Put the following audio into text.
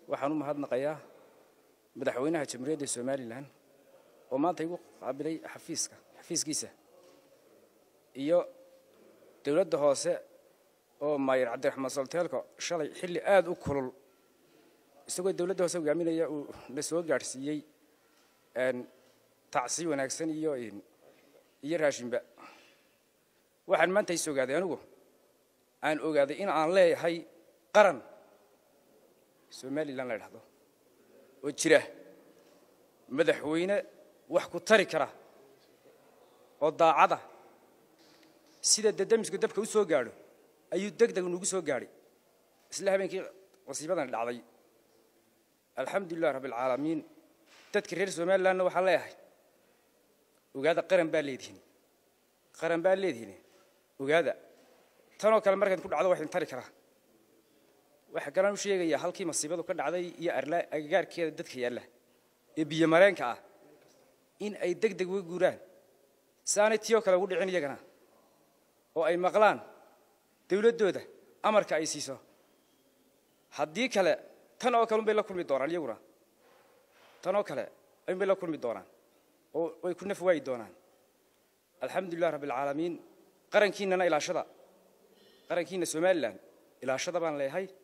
waxaan u mahadnaqayaa madaxweynaha jamhuuriyadda somalilan oo maanta igu qaabilay xafiiska xafiiskiisa iyo dowladda hoose oo maayir cabdiraxmaan solteelko shalay xilli aada u kulul isagoo dowladda hoose hogaaminaya uu na soo gaadhsiiyey tacsi wanaagsan iyo iyo raashinba waxaan maanta is ogaaday anigu aan ogaaday in aan leeyahay qaran somalilan la idhahdo oo jira madaxweyne wax ku tari kara oo daacada sida dadamisku dabka u soo gaadho ayuu deg deg nugu soo gaadhay isla habeenkii wasiibadani dhacday alxamdulilah rabbialcaalamiin dadka reer somalilanna waxaan leeyahay ogaada qaran baa leedihin qaran baa leedihin ogaada tanoo kale markayd ku dhacdo wax idin tari karaa waxaa kalaan u sheegayaa halkii masiibadu ka dhacday iyo agagaarkeeda dadka yaalla ee biyo mareenka ah in ay deg deg uga guuraan saanay tiyoo kale ugu dhicin iyagana oo ay maqlaan dawladdooda amarka ay siiso haddii kale tan oo kale unbay la kulmi doonaan iyaguna tan oo kale unbay la kulmi doonaan oo way ku naf waayi doonaan alxamdulilah rabbialcaalamiin qarankiinnana ilaashada qarankiinna somalilan ilaashada baan leeyahay